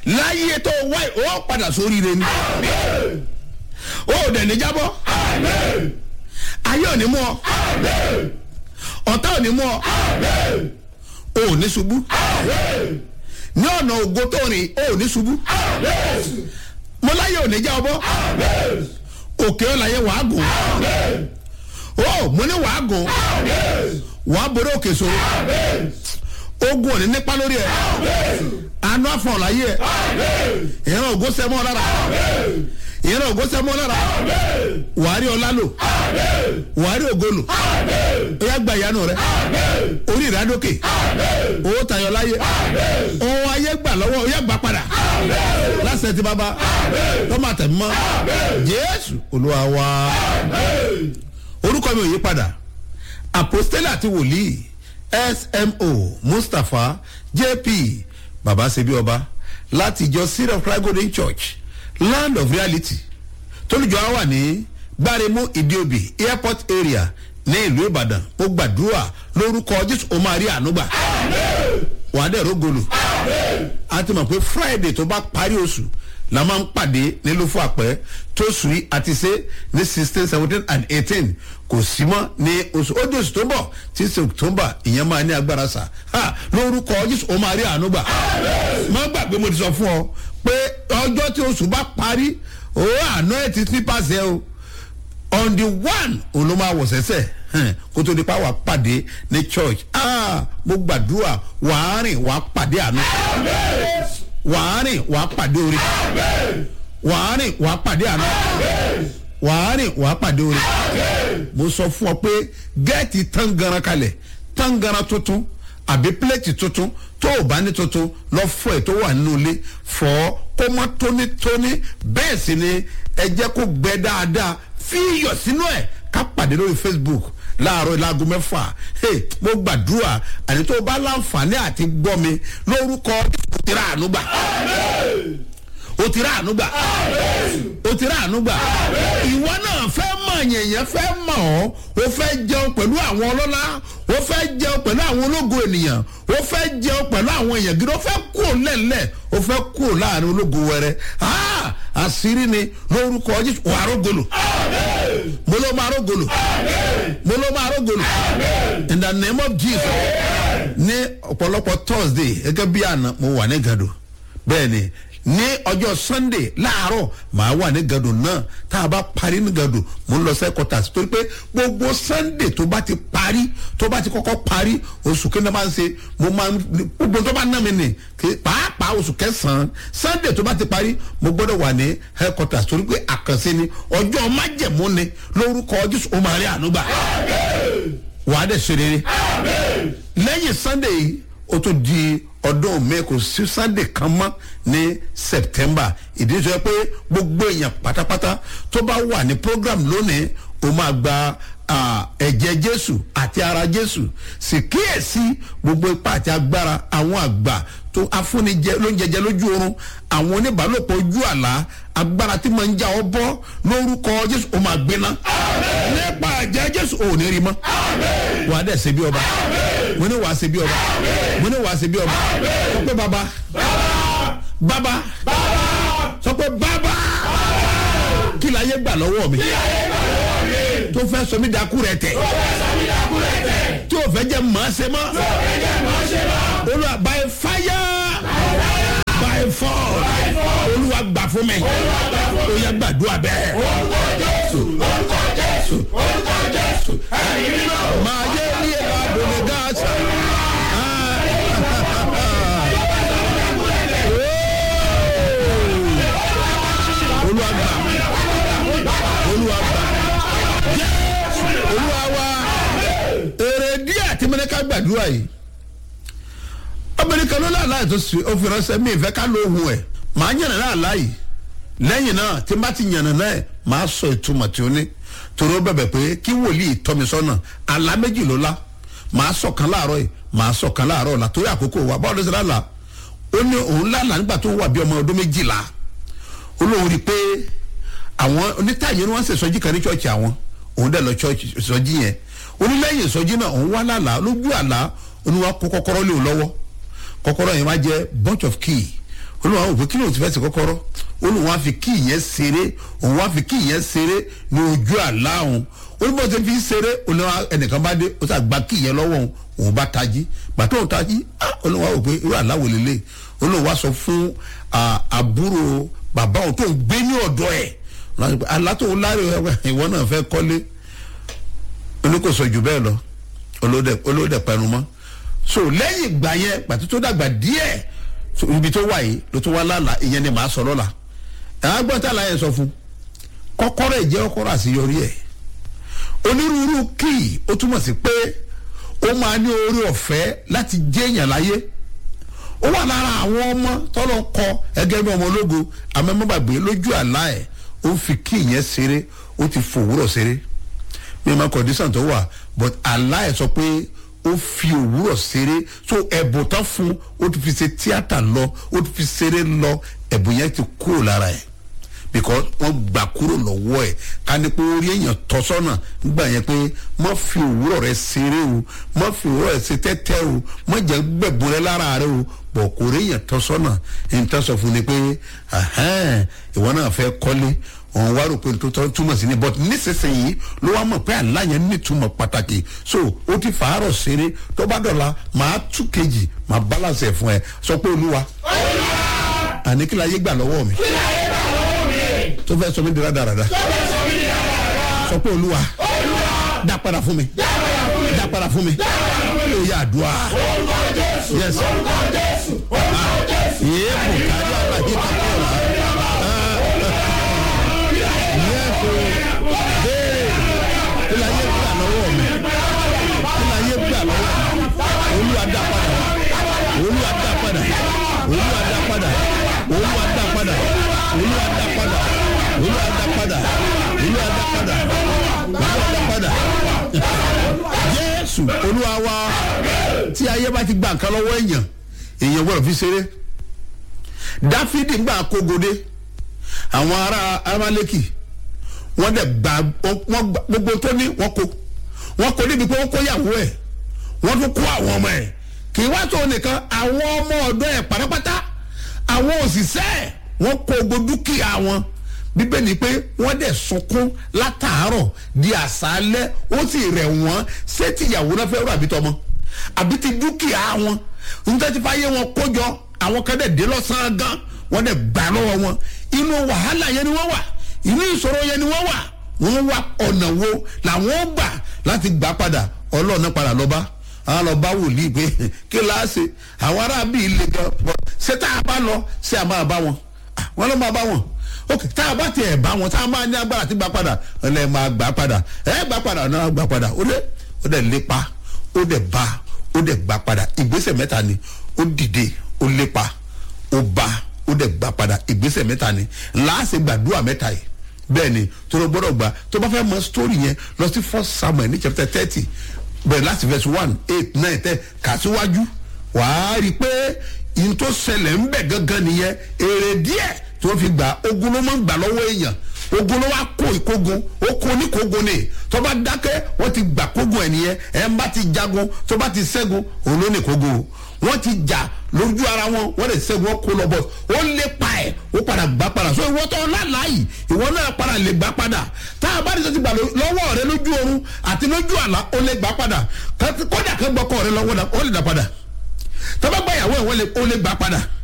láyé tó wáyé ó padà sórí rẹ ni ó dẹ̀ ní jábọ́ ayé ò ní mú ọ ọ̀tá ò ní mú ọ ò ní ṣubú ní ọ̀nà ògo tó rìn ò ní ṣubú mo láyé ò ní já ọbọ òkè ọ̀làyé wàá gùn ó mo ní wàá gùn wàá borí òkè sòrò ogun ò ní nípa lórí ẹ àánú àfọ̀n láyé ẹ ìran ògo sẹ́mọ́ lára ìran ògo sẹ́mọ́ lára wàá rí ọlá lò wàá rí ògo lò ó yá gba ìyanu rẹ orí ìrádókè owó tayọ láyé ohun ayé gbà lọ́wọ́ ó yá gbà padà lásìkò tí bàbá tọ́mọ àtẹ̀mọ́ jésù olúwa wa orúkọ mi ò yí padà apostole àti wòlíì smo mustapha jp baba sebi ọba láti ìjọ seed of christ golden church land of reality tólùjọ á wà ní gbáremú ìdíòbí airport area ní ìlú ìbàdàn ó gbàdúrà lórúkọ jésù ó máa rí ànúgbà wàá dẹ̀ rógolù a ti mọ̀ pé friday tó bá parí oṣù la máa ń pàdé nílùú fún àpẹ tó sùn yìí àti ṣe ní sixteen seventeen and eighteen kò sí mọ́ ní oṣù ó dé oṣù tó ń bọ̀ tí ṣe october ìyẹn máa ní agbára sà ha lórúkọ jésù ó máa rí àánú gbà má gbàgbé mo ti sọ fún ọ pé ọjọ́ tí oṣù bá parí ó àná ẹ̀ ti nípasẹ̀ o on the one òun ló máa wọ̀ sẹ́sẹ̀ kó tó di pa wà pàdé ní church ah mo gbàdúrà wàá rìn wàá pàdé àánú wàá rìn wàá pàdé orí wàá rìn wàá pàdé àná wàá rìn wàá pàdé orí mo sọ fún ọ pé gẹ́ẹ̀tì tangaran kalẹ̀ tangaran tuntun àbí pílẹ̀tì tuntun tó o bá ní tuntun lọ fọ ẹ̀ tó wà nínú ilé fọ kó mọ́ tónítóní bẹ́ẹ̀ sì ni ẹ jẹ́ kó gbẹ dáadáa fi iyọ̀ sínú ẹ̀ ká pàdé lórí facebook láàárọ̀ ìlàgùn mẹ́fà mo gbàdúrà àní tó bá láǹfààní àti gbọ́ mi lórúkọ òtí rà àánú gbà òtí rà àánú gbà òtí rà àánú gbà ìwọ náà fẹ́ mọ̀ yẹ̀yẹ́ fẹ́ mọ̀ ọ́ o fẹ́ jẹun pẹ̀lú àwọn ọlọ́lá o fẹ́ jẹun pẹ̀lú àwọn ológo ènìyàn o fẹ́ jẹun pẹ̀lú àwọn èèyàn gidi o fẹ́ kúrò lẹ́lẹ̀ o fẹ́ kúrò láàrin ológo wẹrẹ àṣírí ni lórúkọ jésù wà rógolo mo ló máa rógolo mo ló máa rógolo in the name of jesus ní ọ̀pọ̀lọpọ̀ thursday gẹ́gẹ́ bí àná mo wà ní gàdó bẹ́ẹ̀ ni ní ọjọ́ sunday láàárọ̀ màá wà ní gàdó náà tá a bá parí ní gàdó mo ń lọ sẹ́kọ̀tàsí torí pé gbogbo sunday tó bá ti parí tó bá ti kọ́kọ́ parí oṣù kí ni máa ń ṣe mo máa ń gbogbo tó bá ná mi nì pàápàá oṣù kẹsàn-án sunday tó bá ti parí mo gbọ́dọ̀ wà ní headquarters torí pé àkànṣe ni ọjọ́ májẹ̀mú ni lórúkọ jésù ó máa rí ànúgbà wàá dẹ̀ ṣe rere lẹ́yìn sunday yìí ó tó di ọdún mi kò sí sunday kan mọ́ ní september ìdí sọ pé gbogbo èèyàn pátápátá tó bá wà ní program lónìí ó máa gba ẹ̀jẹ̀ jésù àti ara jésù sì kíyèsí gbogbo ipá àti agbára àwọn àgbà tó afúnijẹ ló ń jẹjẹ lójú oorun àwọn oníbàálòpọ̀ ojú àlá agbára tí máa ń já ọ bọ́ lórúkọ jésù ó máa gbiná nípa ẹ̀jẹ̀ jésù ò ní rí mọ́ wà á dẹ̀ ṣe bí ọba mo ní wà á ṣe bí ọba mo ní wà á ṣe bí ọba sọ pé baba baba sọ pé baba kí la yé gbà lọ́wọ́ mi tó fẹ́ sọ mí dakú rẹ tẹ̀ tí o fẹ́ jẹ́ màá ṣe mọ́ olùwà by fire by force olùwà gbà fún mi ó yẹ gbàdúrà bẹ́ẹ̀. orúkọ jésù orúkọ jésù orúkọ jésù ẹ̀yin mímọ́. máa yé ní àbòlé gáàsì. olùwà gbà olùwà gbà olúwa wa èrè díẹ̀ tí mo ní ká gbàdúrà yìí obìnrin kan ló láàlá ètò sí òfin ránṣẹ́ mi ìfẹ́ ká ló hun ẹ̀ màá yànnà láàlá yìí lẹ́yìn náà tí n bá ti yànnà náà ẹ̀ màá sọ ìtumọ̀ tí ó ní torí ó bẹ̀bẹ̀ pé kí wòlíì tọ́mi sọ́nà àlá méjì ló lá màá sọ kan láàárọ̀ yìí màá sọ kan láàárọ̀ ọ̀la torí àkókò wa báwo ló ṣe lálàá ó ní òun lálàá nígbà tó wà bí ọmọ ọdún méjìlá ó lóun rí i pé àwọn onítàyè ni wọ́n ń ṣèṣọ́jí kan ní ṣọ́ọ̀ṣì àwọn òun dẹ̀ lọ ṣọ́ọ̀ṣì ìsọjí yẹn onílẹ̀yìn ìsọjí náà òun wá lálàá lójú àlá oníwà kó kọ́kọ́rọ́ lé o lọ́wọ́ kọ́kọ́rọ́ yẹn wá jẹ́ bunch of key olùwà wò pé kí ló ti fẹ́ sí kọ́kọ́rọ́ olùwà fi kí ìyẹn ṣeré òun wá fi kí ìyẹn ṣeré ní ojú àlá òun olùbọ̀ tó fi ṣeré olùwà ẹnìkan bá dé ó sàgbà kí ìyẹn lọ́wọ́ òun òun bá tají gbàtọ́ òun tají olùwà wò pé irú àlá wò lélẹ̀ olùwà sọ fún àbúrò bàbá òun tó ń gbé ní ọ̀dọ́ ẹ̀ àlá tó ń láre ìwọ náà fẹ́ kọ́lé oníkòsò jù bẹ́ẹ̀ lọ olóòdẹ pẹnu mọ́ so lẹ́yìn ìgbà yẹn pàtó tó dàgbà díẹ̀ ibi tó wà yìí ló tó wá lálàá ìyẹn ni màá sọ lọ́la ẹ̀hán gbọ́n tá láyé sọ fún kọ́kọ́rọ́ ìjẹ́ kọ́kọ́rọ́ àṣeyọrí ẹ̀ onírúurú kíì ó túmọ̀ sí pé ó máa ní orí ọ̀fẹ́ láti jẹ́ èèyàn láyé ó wà lára àwọn ọmọ tọ́lọ́ kọ ẹgẹ́ bí ọmọ ológo amẹ́mọ́bàgbé lójú àlá ẹ̀ ó fi kíì yẹn ṣeré ó ti fòwúrọ̀ ṣeré mímọ condition tó wà but àlá ẹ̀ sọ pé ó fi òwúrọ̀ ṣeré so ẹ̀bùn tán fún ó ti fi ṣe tíátà lọ ó ti fi ṣeré lọ ẹ̀bùn yẹn ti kúrò lára ẹ̀ because wọ́n gbà kúrò lọ́wọ́ ẹ̀ ká ní pé orí èèyàn tọ́ sọ́nà nígbà yẹn pé má fi òwúrọ̀ rẹ ṣeré o má fi òwúrọ̀ rẹ ṣe tẹ́tẹ́ o má jẹ́ gbẹ̀bùn rẹ lára rẹ o bọ̀ kò rí èèyàn tọ́ sọ́nà ẹni tó sọ fún ni pé ìwọ náà fẹ́ kọ́lé òun wá rò pé tó tọ́ túmọ̀ sí ni but nísinsìnyí ló wá mọ̀ pé àlá yẹn nítumọ̀ pàtàkì so ó ti fàárọ̀ ṣeré tó bá dọ̀la màá tú kejì màá balance ẹ̀ fún ẹ sọ pé olúwa àní kí la yé gbà lọ́wọ́ mi tó fẹ́ sọ mí dira dáradára sọ pé olúwa dá padà fún mi dá padà fún mi ó yà àdúrà yes yéé kò kárí àlàyé kankan la. kí la yé gbà lọ́wọ́ mi kí la yé gbà lọ́wọ́ mi olúwa dá padà olúwa dá padà olúwa dá padà olúwa dá padà olúwa dá padà olúwa dá padà olúwa dá padà olúwa dá padà jésù olúwa wa tí ayé bá ti gba nǹkan lọ́wọ́ èèyàn èèyàn gbọ́dọ̀ fi ṣeré dáfídì gbà kógodé àwọn ará amaleki wọ́n dẹ̀ gba wọ́n gbogbo tó ní wọ́n kó wọ́n kó níbi pé wọ́n kó yàwó ẹ̀ wọ́n tún kó àwọn ọmọ ẹ̀ kì í wá tó nìkan àwọn ọmọ ọ̀dọ́ ẹ̀ pátápátá àwọn òṣìṣẹ́ ẹ̀ wọ́n kó gbogbo dúkìá wọn bíbélì pé wọ́n dẹ̀ sunkún látàárọ̀ di àṣálẹ́ ó sì rẹ̀ wọ́n ṣé tìyàwó náà fẹ́ rọ àbí tọmọ àbí ti dúkìá wọn níta ti fàyè wọn kójọ àwọn kan dẹ̀ dé lọ́sàn-án gan wọ́n dẹ̀ gbà lọ́wọ́ wọn inú wàhálà yẹn ni wọ́n wà inú ìṣòro yẹn ni wọ́n wà wọ́n wá ọ̀nà wo làwọn gbà láti gbà padà ọlọ́ọ̀nà padà lọ́ba àwọn lọ bá wòlíì pé kí láàṣẹ àwọn aráàbí ilé gan ṣé tá a bá lọ ṣé a máa bá wọn wọn lọ máa bá wọn ok tá a bá tiẹ̀ bá wọn tá a máa ní agbára tí gbà padà ẹ máa gbà padà ẹ gbà padà náà gbà padà ó dẹ ó dẹ lépa ó dẹ bá ó dẹ gbà padà ìgbésẹ̀ mẹ́ta ni ó dìde ó lépa ó bá ó dẹ gbà padà ìgbésẹ̀ mẹ́ta ni láàṣẹ gbàdúrà mẹ́ta yìí bẹ́ẹ̀ ni tó ló gbọ́dọ̀ gbà tó bá fẹ́ mọ sítórì yẹn lọ sí first samuel ní chapter thirty bẹ̀rẹ̀ láti verse one eight nine ten kà síwájú wàá rí i pé ìyẹn tó ṣẹlẹ̀ ń bẹ̀ gangan nìyẹn èrè díẹ̀ tó fi gbà ogun ló máa ń gbà lọ́wọ́ èèyàn ogun ló wá kó ìkógun ó kó oníkógun ni tó bá dákẹ́ wọ́n ti gbà kógun ẹ̀ nìyẹn ẹ̀ ń bá ti jagun tó bá ti ṣẹ́gun òun ló ní kógun o wọ́n ti jà lójú ara wọn wọ́n lè ṣẹ́gun ó kó lọ bọ̀ ó lé pa ẹ̀ ó padà gbà padà so ìwọ tó lálàá yìí ìwọ náà padà lè gbà padà tá a bá ní sọ́tì gbà lọ́wọ́ rẹ lójú oorun àti lójú àlá ó lè gbà padà kódà kó gbọ́kọ̀ rẹ lọ́wọ́ ó lè dà padà tó bá gbà yàwó ẹ̀ ó lè gbà padà